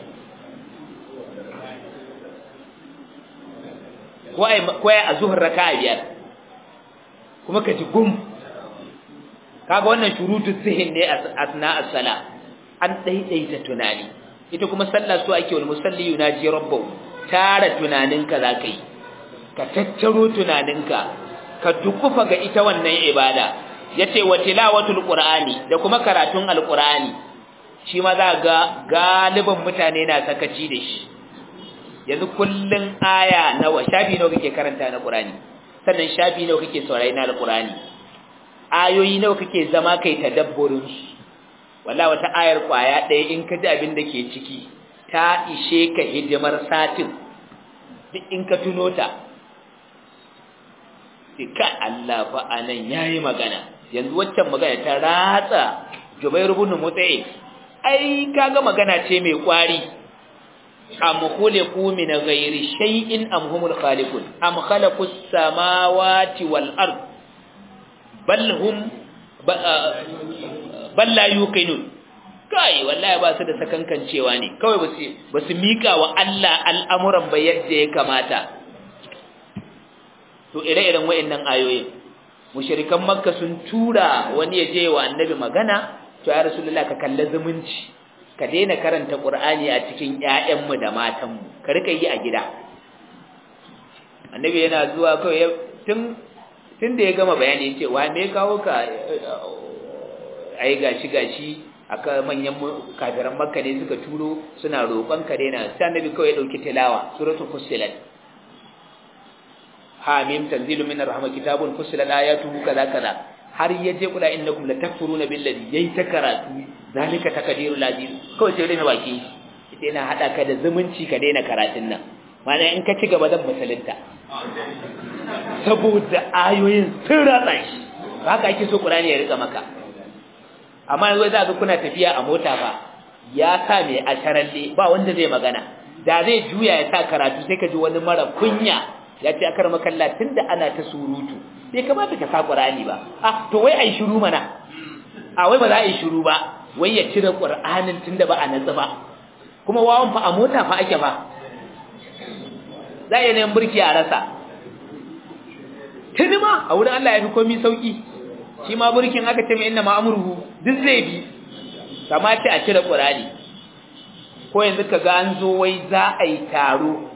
kwaye a zuhar raka a biyar kuma ka ji gum kaga wannan shurutu zihin ne asna as-sala an daidaita tunani ita kuma sallah su ake wal musalli yunaji rabbahu tara tunaninka zaka yi ka tattaro tunaninka ka dukufa ga ita wannan ibada yace wa tilawatul qur'ani da kuma karatun alqur'ani shi ma za ga galiban mutane na sakaci da shi yanzu kullun aya nawa shafi nawa kake karanta na qur'ani sannan shafi nawa kake saurayi na alqur'ani ayoyi nawa kake zama kai tadabburin su wallahi wata ayar kwaya ɗaya in ka ji abin da ke ciki ta ishe ka hidimar satin duk in ka tuno ta ka Allah fa anan yayi magana yanzu waccan magana ta ratsa Jubair ibn Mut'im ai kaga magana ce mai kwari am khuliqu min ghairi shay'in am humul khaliqun am khalaqus samawati wal ard bal hum bal la yuqinun kai wallahi ba su da sakankancewa ne kawai ba su ba su mika wa Allah al'amuran ba yadda ya kamata to ire-iren wayannan ayoyin mushrikan makka sun tura wani ya je wa annabi magana to ya rasulullah ka kalla zumunci ka daina karanta qur'ani a cikin ƴaƴanmu da matanmu ka rika yi a gida annabi yana zuwa kawai tun tun da ya gama bayani yace wa me kawo ka ai gashi gashi aka manyan kafiran makka ne suka turo suna roƙon ka daina sai annabi kawai ya dauki tilawa suratul fussilat hamim tanzilu minar rahma kitabun fussilat ayatuhu kaza kaza har yaje kula innakum latakfuruna billazi yayi ta karatu zalika takdirul aziz kawai sai rena baki sai na hada ka da zumunci ka daina karatun nan mana in ka ci gaba zan musulunta saboda ayoyin sun ratsa shi haka ake so Qur'ani ya rika maka amma yanzu za ka kuna tafiya a mota fa ya sa mai asharalle ba wanda zai magana da zai juya ya sa karatu sai ka ji wani mara kunya ya ce akar makalla tunda ana ta surutu bai kamata ka sa Qur'ani ba ah to wai ai shiru mana a wai ba za a yi shiru ba wai ya cire Qur'anin tunda ba a natsu ba kuma wawan fa a mota fa ake fa za a yi neman burki a rasa tuni ma a wurin Allah ya fi komi sauki shi ma burkin aka ce mai inna ma'amurhu duk zai bi kama ce a cire ƙurani ko yanzu ka ga an zo wai za a yi taro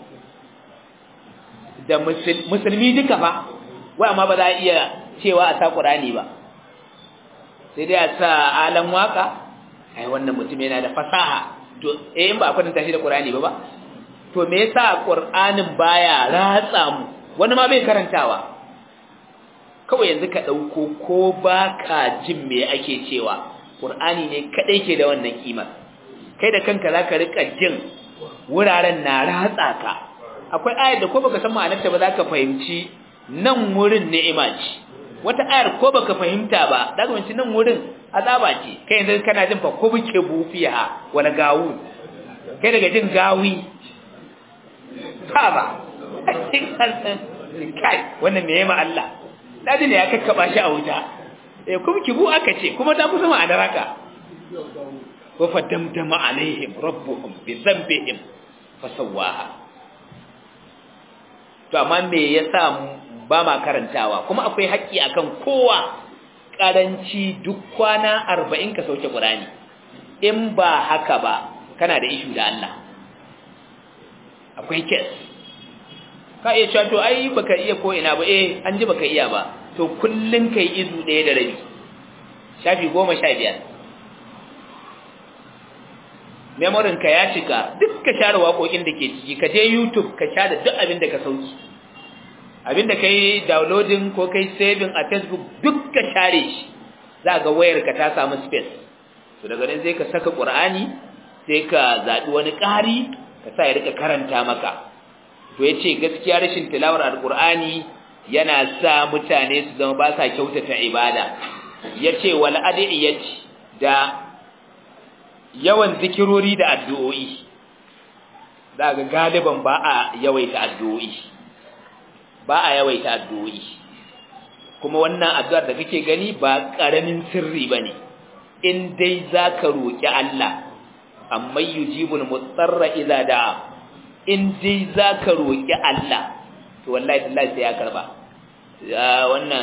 da musulmi duka fa wai amma ba za a iya cewa a sa ƙurani ba sai dai a sa alan waka ai wannan mutum yana da fasaha to eh in ba a kwatanta shi da ƙurani ba ba to me yasa ƙur'anin baya ratsa mu wani ma bai karantawa kawai yanzu ka ɗauko ko ba ka jin me ake cewa ƙur'ani ne kaɗai ke da wannan ƙimar kai da kanka za ka riƙa jin wuraren na ratsa ka akwai ayar da ko baka san ma'anarta ba za ka fahimci nan wurin ni'ima ce wata ayar ko baka fahimta ba za ka fahimci nan wurin azaba ce kai yanzu kana jin fa ko buke bufiya wala gawu kai daga jin gawi ba kai wannan me yema Allah dadi ne ya kakkaba shi a wuta eh kuma kibu aka ce kuma ta kusa ma'anar haka wa fadamdama alaihim rabbuhum bi dhanbihim fasawaha to amma me yasa ba ma karantawa kuma akwai haƙƙi akan kowa karanci duk kwana 40 ka sauke Qur'ani in ba haka ba kana da ishu da Allah akwai kes ka iya cewa to ai baka iya ko ina ba eh an ji baka iya ba to kullun kai izu ɗaya da rabi shafi goma sha biyar memorin ka ya cika duk ka share waƙoƙin da ke ciki ka je youtube ka share duk abin da ka sauki abin da kai downloading ko kai saving a facebook duk ka share shi za ga wayar ka ta samu space to daga nan sai ka saka qur'ani sai ka zaɓi wani ƙari ka sa ya rika karanta maka to ya ce gaskiya rashin tilawar alkur'ani yana sa mutane su zama ba sa kyautata ibada ya ce wal adiyyati da yawan zikirori da addu'o'i za ga galiban ba a yawaita addu'o'i ba a yawaita addu'o'i kuma wannan addu'ar da kake gani ba ƙaramin sirri ba ne in dai za ka roƙi Allah amma yujibul mutsarra idza da'a in dai zaka roki Allah to wallahi tallahi sai ya karba wannan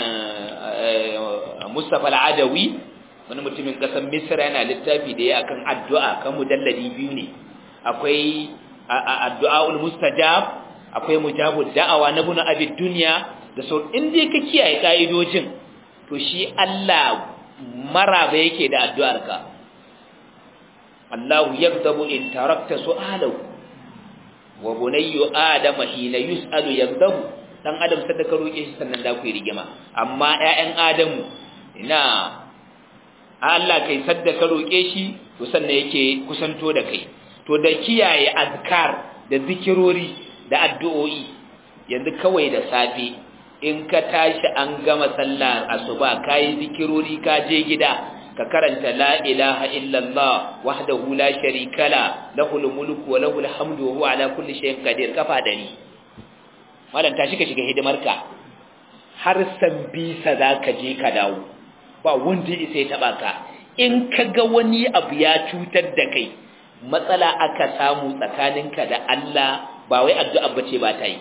Mustafa al-Adawi wani mutumin kasar Misra yana littafi da ya akan addu'a kan mujalladi biyu ne akwai addu'aul mustajab akwai mujabud da'awa na bunu abid dunya da sau in dai ka kiyaye kaidojin to shi Allah maraba yake da addu'arka Allah yagdabu in tarakta su'alahu wa bunayyu adama hina yus'alu yagdabu dan adam sai ka roke shi sannan da ku yi rigima amma ƴaƴan adamu ina Allah kai sadda ka roke shi to sannan yake kusanto da kai to da kiyaye azkar da zikirori da addu'o'i yanzu kawai da safe in ka tashi an gama sallar asuba kai zikirori ka je gida ka karanta la ilaha illallah wahdahu la sharika la lahul mulku wa lahul hamdu wa huwa ala kulli shay'in qadir kafa dari malam tashi ka shiga hidimarka har san bisa zaka je ka dawo ba wanda sai taba ka in kaga wani abu ya cutar da kai matsala aka samu tsakaninka da Allah ba wai addu'a bace ba ta yi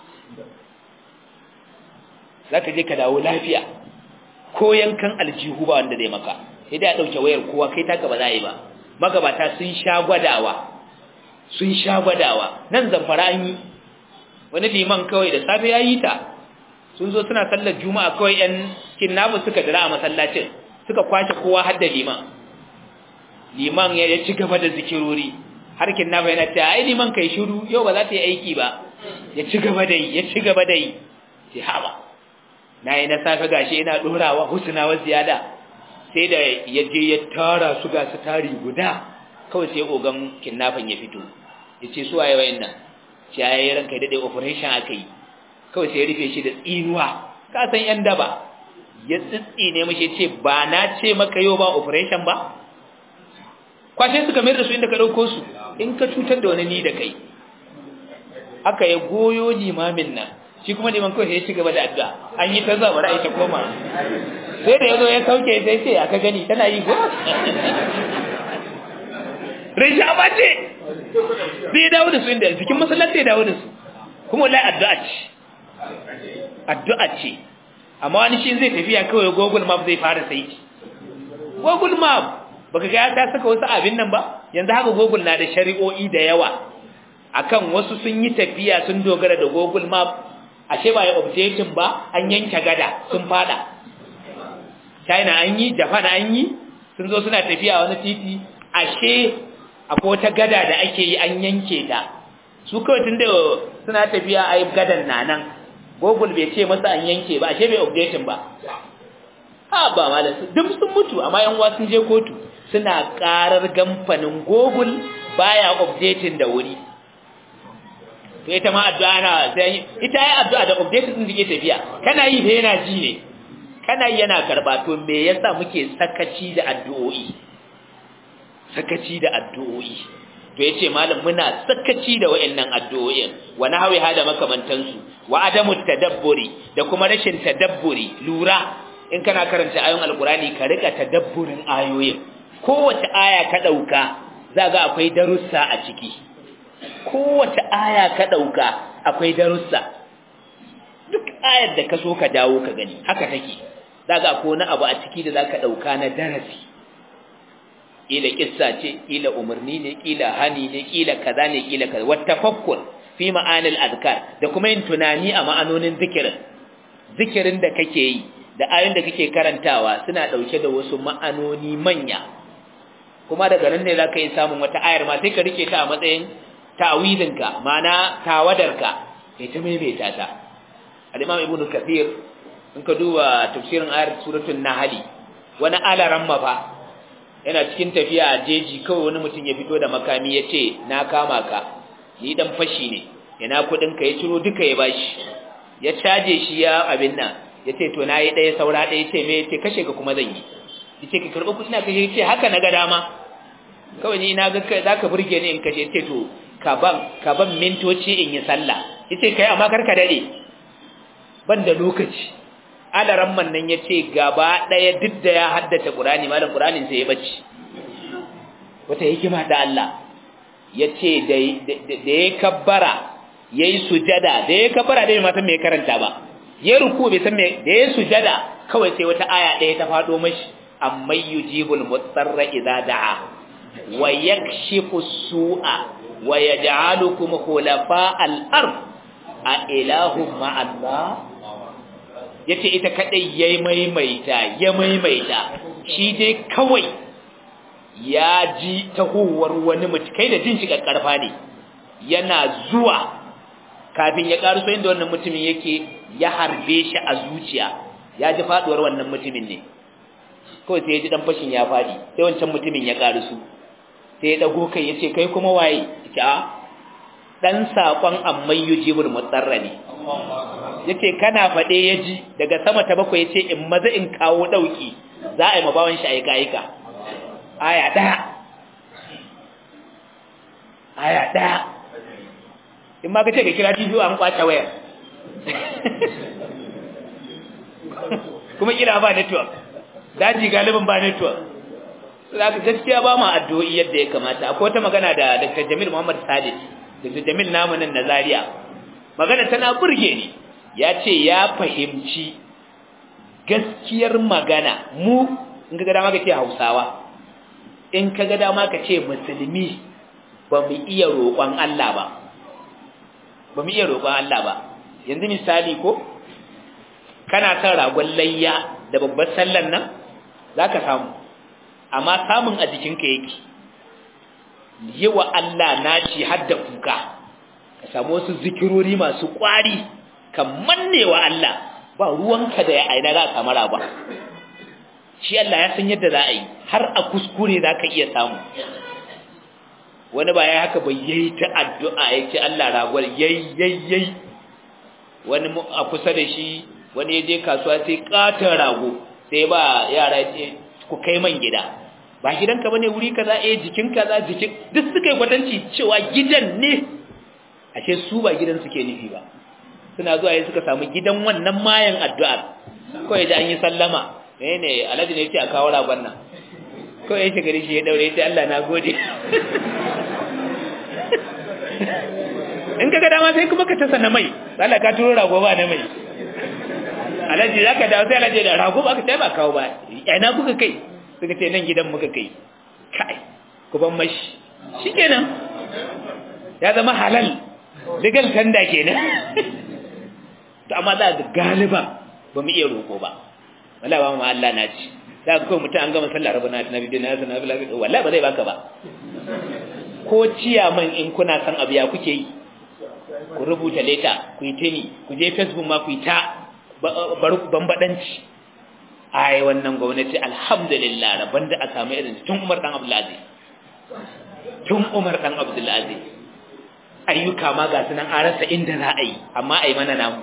zaka je ka dawo lafiya ko yankan aljihu ba wanda zai maka sai dai a ɗauke wayar kowa kai taka ba za a yi ba magabata sun sha gwadawa sun sha gwadawa nan zamfara an yi wani liman kawai da safe ya yi ta sun zo suna sallar juma'a kawai yan kinnamu suka dira a masallacin suka kwace kowa har da liman liman ya ci gaba da zikirori har kinnamu yana ta ai liman kai shiru yau ba za ta yi aiki ba ya ci gaba da yi ya ci gaba da yi sai hawa na yi na safe gashi ina ɗorawa husna wa ziyada sai da ya je ya tara su ga su tari guda kawai sai ogan kidnapping ya fito ya ce su waye wayan nan shi ya yi ranka daɗe operation aka yi kawai sai ya rufe shi da tsinuwa ka san yan daba ya tsitsine mashi ce ba na ce maka yau ba operation ba kwashe suka mayar da su inda ka ɗauko su in ka cutar da wani ni da kai aka ya goyo limamin nan shi kuma liman kawai ya ci gaba da addu'a an yi ta zuwa bari ta koma sai da ya zo ya sauke sai ce aka gani tana yi ko rashin abace zai dawo da su inda cikin masallaci ya dawo da su kuma wallahi addu'a ce addu'a ce amma wani shi zai tafiya kawai google map zai fara sai google map baka ga ya ta saka wasu abin nan ba yanzu haka google na da shari'o'i da yawa akan wasu sun yi tafiya sun dogara da google map ashe ba ya updating ba an yanke gada sun fada china an yi japan an yi sun zo suna tafiya wani titi ashe akwai wata gada da ake yi an yanke ta su kawai tun da suna tafiya a yi gadan na nan google bai ce masa an yanke ba ashe bai updating ba ha ba ma da duk sun mutu amma yan uwa sun je kotu suna karar kamfanin google baya updating da wuri to ita ma addu'a na sai ita yi addu'a da updating din da tafiya kana yi fa yana ji ne kana yi yana karba to me yasa muke sakaci da addu'o'i sakaci da addu'o'i to yace malam muna sakaci da wayannan addu'o'in wa nahwi hada makamantansu wa adamu tadabburi da kuma rashin tadabburi lura in kana karanta ayoyin alqurani ka rika tadabburin ayoyin kowace aya ka dauka zaga akwai darussa a ciki kowace aya ka dauka akwai darussa duk ayar da ka so ka dawo ka gani haka take zaga akwai wani abu a ciki da zaka dauka na darasi kila kissa ce kila umarni ne kila hani ne kila kaza ne kila kaza wa tafakkur fi ma'anil azkar da kuma yin tunani a ma'anonin zikirin zikirin da kake yi da ayoyin da kake karantawa suna dauke da wasu ma'anoni manya kuma daga nan ne zaka yi samun wata ayar ma sai ka rike ta a matsayin ta'awidinka ma'ana tawadarka kai ta maimaita ta al-imam ibnu kathir in ka duba tafsirin ayar suratul nahl wani alaran mafa yana cikin tafiya a jeji kawai wani mutum ya fito da makami ya ce na kama ka ni dan fashi ne yana kudin ka ya ciro duka ya bashi ya caje shi ya abin nan ya ce to na yi ɗaya saura ɗaya ce me ya ce kashe ka kuma zan yi ya ce ka karɓi kuɗi na kashe ya ce haka na ga dama kawai ni na ga za ka burge ni in kashe ce to ka ban ka ban mintoci in yi sallah ya ce kai amma kar ka daɗe ban da lokaci alaran man nan ya ce gaba ɗaya duk da ya haddace ƙurani malam ƙuranin sai ya bacci wata hikima ta Allah ya ce da ya kabbara ya yi sujada da ya kabbara da ya matan mai karanta ba ya ruku bai san mai da ya sujada kawai sai wata aya ɗaya ta faɗo mashi amma yujibul mutsarra idza da'a wa yakshifu su'a wa yaj'alukum khulafa al-ard a ilahum ma'allah yace ita kadai yayi maimaita ya maimaita shi dai kawai ya ji tahowar wani mutum kai da jin shi karfa ne yana zuwa kafin ya karuso inda wannan mutumin yake ya harbe shi a zuciya ya ji faduwar wannan mutumin ne kawai sai ya ji dan fashin ya fadi sai wancan mutumin ya karuso sai ya dago kai yace kai kuma waye yace a dan sakon amman yujibul mutsarra ne yace kana fade yaji daga sama ta bakwai yace in maza in kawo dauki za a yi mabawan shi aika aika aya daya aya daya in ma kace ka kira TV an kwace wayar kuma kira ba network daji galibin ba network zaka gaskiya ba mu addu'o'i yadda ya kamata akwai wata magana da Dr. Jamil Muhammad Sadis Dr. Jamil namu nan na Zaria magana tana burge ni ya ce ya fahimci gaskiyar magana mu in ga dama ka ce Hausawa in ka ga dama ka ce musulmi ba mu iya roƙon Allah ba ba mu iya roƙon Allah ba yanzu misali ko kana son ragon layya da babbar sallar nan zaka samu amma samun a jikinka yake yi wa Allah naci har da kuka ka samu wasu zikirori masu ƙwari ka manne wa Allah ba ruwanka da ya aina za ka mara ba shi Allah ya san yadda za a yi har a kuskure za ka iya samu wani ba ya haka bai yayi ta addu'a ya ce Allah ragwal yayi yayi yayi wani a kusa da shi wani ya je kasuwa sai katon rago sai ba yara ce ku kai man gida ba gidanka bane wuri kaza eh jikin kaza jikin duk suka yi kwatanci cewa gidan ne ashe su ba gidan suke nufi ba suna zuwa yayin suka samu gidan wannan mayan addu'ar kawai da an yi sallama eh ne alhaji ne yake a kawo ragon nan kawai ya shiga shi ya daure ya ce Allah na gode in ka ga dama sai kuma ka tasa na mai Allah ka turo rago ba na mai alhaji za ka dawo sai alhaji da rago ba ka ba kawo ba ina kuka kai suka ce nan gidan muka kai kai ku ban mashi shikenan ya zama halal legal tanda kenan to amma za ga galiba ba mu iya roko ba wala ba mu Allah na ci za ka mutum an gama sallar rabbana na bi na sana bila wallahi ba zai baka ba ko ciyaman in kuna san abu ya kuke yi ku rubuta leta ku yi tini ku je facebook ma ku yi ta bambadanci ai wannan gwamnati alhamdulillah rabban da aka samu irin tun Umar dan Abdulaziz tun Umar dan Abdulaziz ayyuka ma ga sunan an rasa inda za a yi amma ai mana namu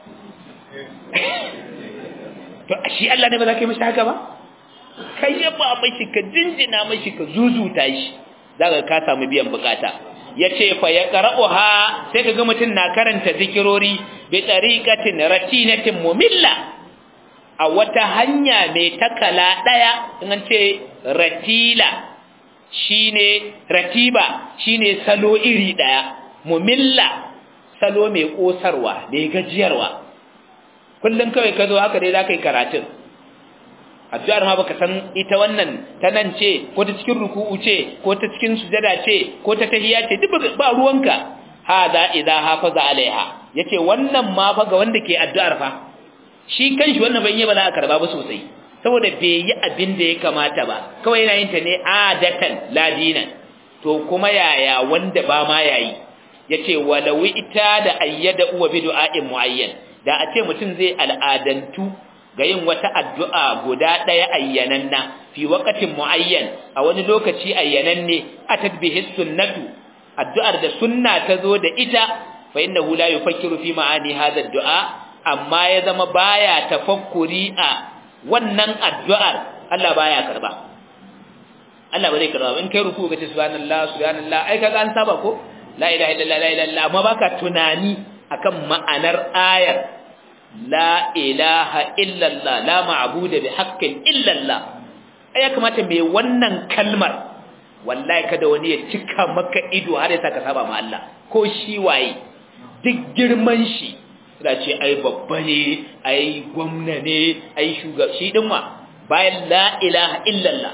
to shi Allah ne ba za ka yi mashi haka ba kai ya ba mashi ka jinjina mashi ka zuzuta shi zaka ka samu biyan bukata yace fa ya qara'uha sai kaga mutun na karanta zikirori bi tariqatin ratinatin mumilla a wata hanya mai takala daya in an ce ratila shine ratiba shine salo iri daya mumilla salo mai kosarwa mai gajiyarwa kullun kawai ka zo haka dai zaka yi karatun addu'ar ma baka san ita wannan ta nan ce ko ta cikin ruku'u ce ko ta cikin sujada ce ko ta tahiyya ce duk ba ruwanka hada idza hafaza alaiha yace wannan ma fa ga wanda ke addu'ar fa shi kanshi wannan ban yi ba za a karba ba sosai saboda bai yi abin da ya kamata ba kawai yana yin ta ne adatan ladinan to kuma yaya wanda ba ma yayi yace walau ita da ayyada uwa bi du'a'in muayyan da a ce mutum zai al'adantu ga yin wata addu'a guda ɗaya ayyananna fi waqatin muayyan a wani lokaci ayyananne atat bihi sunnatu addu'ar da sunna ta zo da ita fa innahu la yufakkiru fi ma'ani hadha ad-du'a amma ya zama baya tafakkuri a wannan addu'ar Allah baya karba Allah ba zai karba in kai ruku ga subhanallah subhanallah ai kaga an saba ko la ilaha illallah la ilaha illallah amma baka tunani akan ma'anar ayar la ilaha illallah la ma'budu bi haqqin illallah ai ya kamata mai wannan kalmar wallahi kada wani ya cika maka ido har ya saka saba ma Allah ko shi waye duk girman shi da ce ai babba ne ai gwamna ne ai shugaba shi din ma bayan la ilaha illallah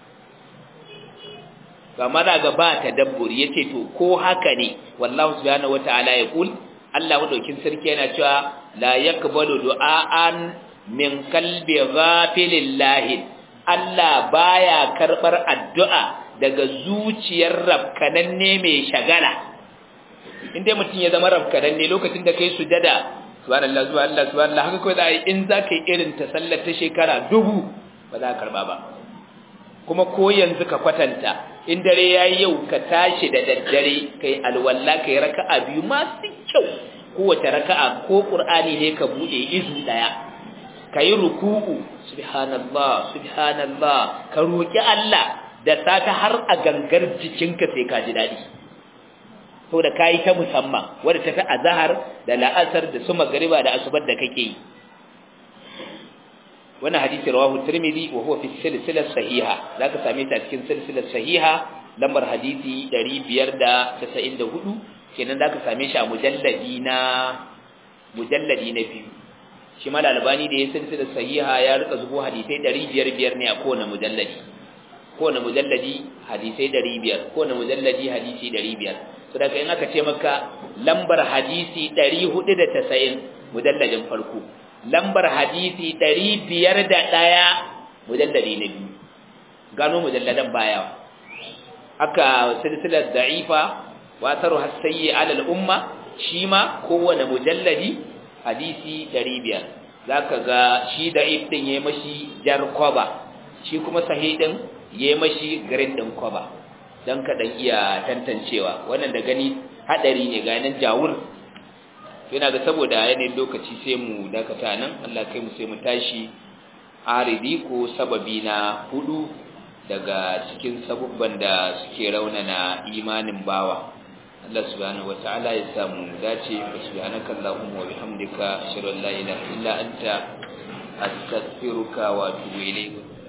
kama daga ba tadabburi yace to ko haka ne wallahu subhanahu wataala ya kul Allah madaukin sarki yana cewa la yakbalu du'aan min qalbi ghafilillahi Allah baya karbar addu'a daga zuciyar rabkananne mai shagala inda mutum ya zama rabkananne lokacin da kai sujada subhanallah subhanallah subhanallah haka kai zai in zaka yi irin ta sallar ta shekara dubu ba za ka karba ba kuma ko yanzu ka kwatanta in dare yayi yau ka tashi da daddare kai alwalla kai raka'a biyu masu kyau kowace raka'a ko qur'ani ne ka bude izu daya kai ruku'u subhanallah subhanallah ka roki Allah da sata har a gangar jikinka sai ka ji dadi saboda kai ta musamman wanda tafi azhar da la'asar da su magriba da asubar da kake yi wannan hadisi rawahu tirmidhi wa huwa fi silsilah sahiha zaka same ta cikin silsilah sahiha lambar hadisi 594 kenan zaka same shi a mujalladi na mujalladi na biyu shi mal albani da ya silsilah sahiha ya rika zubo hadisai 500 ne a kowane mujalladi kowane mujalladi hadisai 500 kowane mujalladi hadisi 500 so daga in aka ce maka lambar hadisi 490 mujalladin farko lambar hadisi ɗari biyar da ɗaya mujalladi na biyu gano mujalladan baya aka silsilar da'ifa wasaru hasayyi alal umma shi ma kowane mujalladi hadisi ɗari biyar za ka ga shi da'if ɗin ya mashi jar kwaba shi kuma sahih ɗin ya mashi garin ɗin kwaba don ka ɗan iya tantancewa wannan da gani haɗari ne ganin jawur yana ga saboda yanayin lokaci sai mu dakata nan Allah kai mu sai mu tashi aridi ko sababi na hudu daga cikin sabubban da suke raunana imanin bawa Allah subhanahu wataala ya samu dace subhanaka allahumma wa bihamdika ashhadu an la ilaha illa anta astaghfiruka wa atubu ilayk